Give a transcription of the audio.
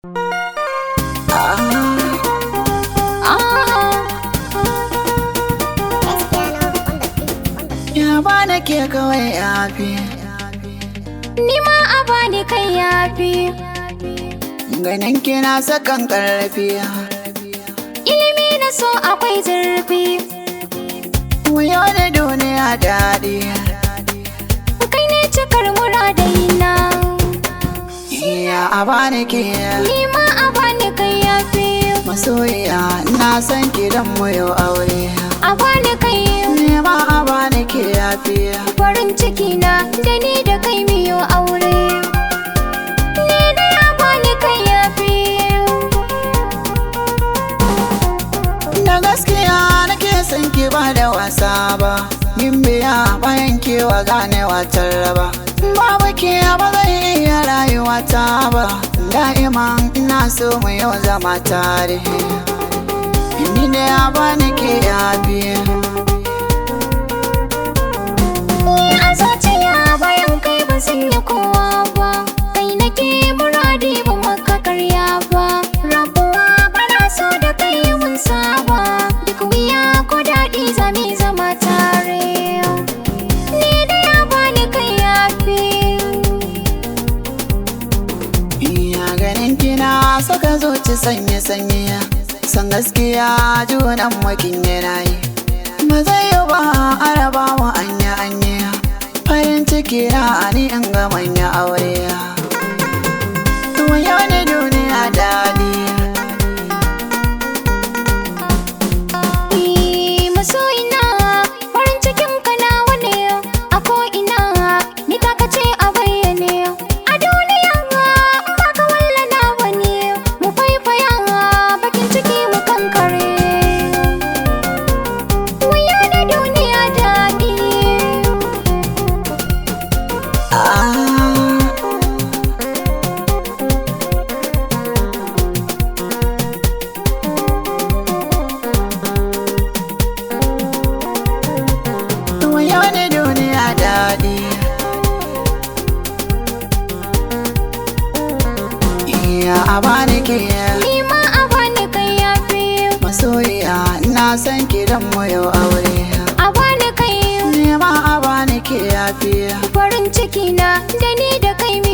Ya ba da ke kawai yafi Ni ma a bani kai yafi ganin kina sakan karfi Ilimi na so akwai zurfi wuyo da duniya daɗi Kai ne cikar muradayina iya a bani ke Ni ma a bani kai yafi masoyiya na san kidan mu yau aure A bani kai ne ma a bani ke yafi farin ciki na da ni da kai miyo aure Ni da ya bani kai yafi da gaskiya nake son ki ba da wasa ba yin biya bayan kewa ganewa raba babu ke ba zai iya rayuwa ta ba da'iman ina so mu yau zama tare ni da ya bani ke yafi Ni a zuciya bayan kai ba sun yi kowa ba Kai nake muradi ba maka karya ba Rabuwa bana so da kai mun saba Duk wuya ko daɗi zami zama tare Ni da ya bani kai yafi iya ganin kina saka zuci sanye sanye san gaskiya junan makin yana yi ba zai yi ba a raba wa anya anya farin ciki na ni in ga manya aure Tuwon yau ne duniya daɗi Ni masoyina farin cikin ka nawa ne a ko'ina ni taka ce a bayyane a duniya ba ka walla nawa ne mu faifaya bakin ciki mu kankare mu yana duniya daɗi Ah, Tuwon yau ne duniya daɗi Iya a bani ke ni ma a bani kai yafi masoyiya ina san kidan mu yau aure a bani kai Nema a bani ke yafi farin ciki na da ni da kai